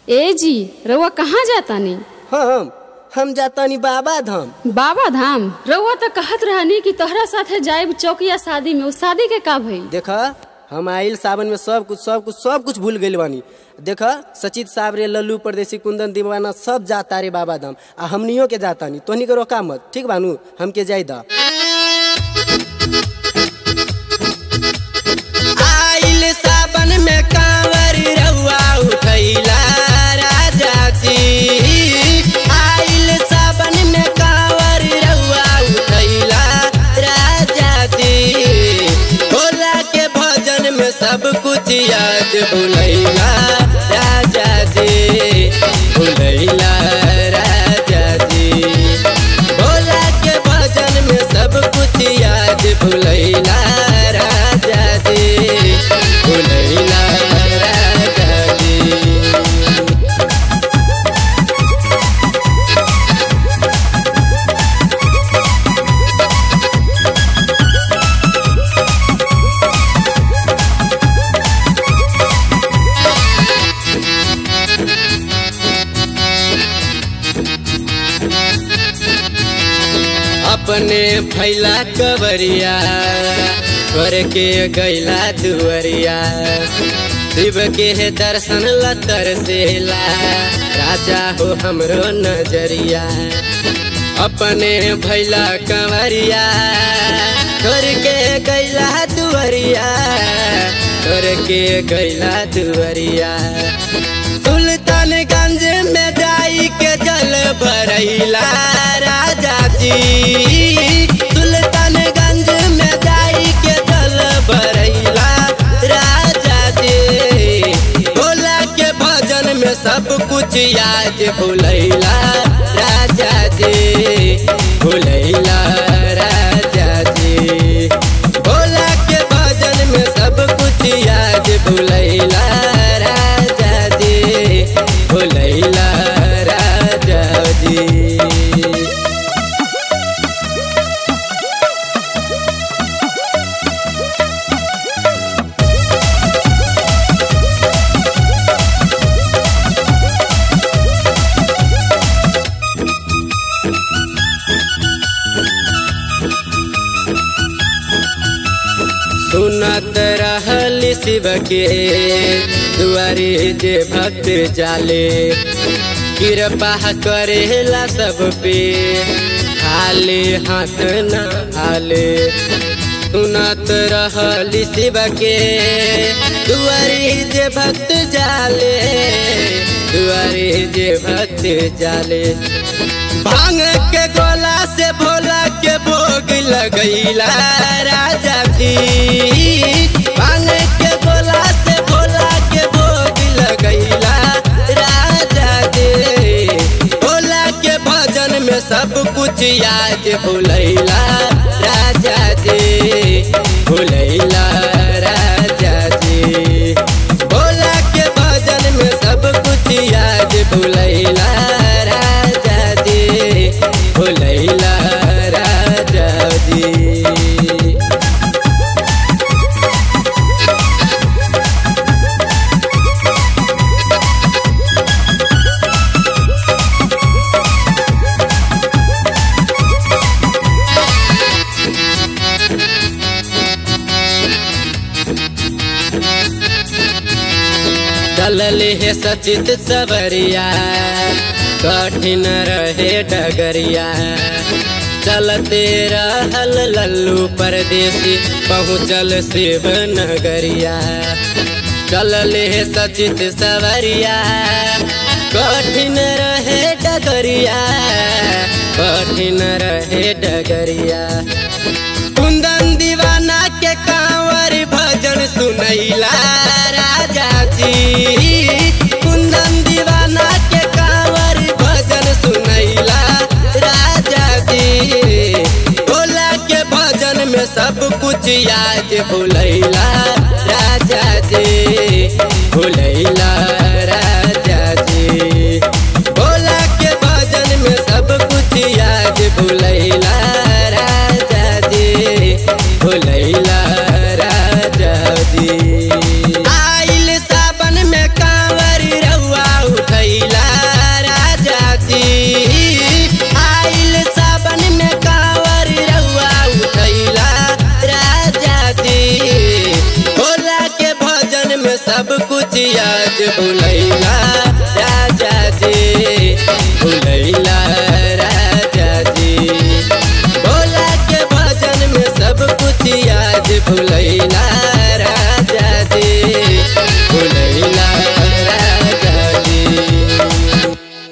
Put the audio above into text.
ए जी रउआ कहाँ जातानी हम हम जातानी बाबा धाम बाबा धाम रउआ तो कहत रहनी कि तोहरा साथे जाइब चौकिया शादी में उस शादी के का भई देखा हम आइल सावन में सब कुछ सब कुछ सब कुछ भूल गइल बानी देखा सचित साहब रे लल्लू परदेसी कुंदन दीवाना सब जाता रे बाबा धाम आ हमनियो के जातानी तोहनी के रोका मत ठीक बानू हमके जाई दा आइल सावन में कांवर रउआ उठैला राजा जी आइल सावन में कांवर रउआ उठैला राजा जी भोला के भजन में सब कुछ याद भुलैला राजा जी भुलैला राजा जी भोला के भजन में सब कुछ याद भुलैला राजा जी भुलैला राजा जी अपने फैला कवरिया करके गैला दुवरिया शिव के दर्शन लतर सेला राजा हो हमरो नजरिया अपने भैला कंवरिया करके गैला दुवरिया करके गैला दुवरिया सुल्तानगंज में जाई के जल भरैला राजा जी सुल्तानगंज में जाई के जल भरैला राजा जी भोला के भजन में सब कुछ याद भुलैला राजा जी भुलैला राजा जी भोला के भजन में सब कुछ याद भुलैला राजा जी भुलैला राजा जी सुनत रहल शिव के दुआरे जे भक्त जाले कृपा करेला सब पे खाले हाथ न हाले सुनत रहल शिव के दुआरे जे भक्त जाले दुआरे जे भक्त जाले भांग के गोला से भोला के भोग लगैला राजा जी भांग के गोला से भोला के भोग लगैला राजा जी भोला के भजन में सब कुछ याद भुलैला राजा जी भुलैला राजा जी भोला के भजन में सब कुछ याद भुलैला राजा जी भुलैला राजा जी चलले हे सचित सवरिया कठिन रहे डगरिया चलते रहल लल्लू परदेसी पहुँचल शिव नगरिया चलले हे सचित सवरिया कठिन रहे डगरिया कठिन रहे डगरिया कुंदन दीवाना के कांवर भजन सुनैला राजा जी कुंदन दीवाना के कांवर भजन सुनैला राजा जी भोला के भजन में सब कुछ याद भुलैला राजा जी भुलैला राजा जी भोला के भजन में सब कुछ याद भुलैला राजा जी भुलैला राजा जी आइल सावन में कांवर रउआ उठै सब कुछ याद भुलैला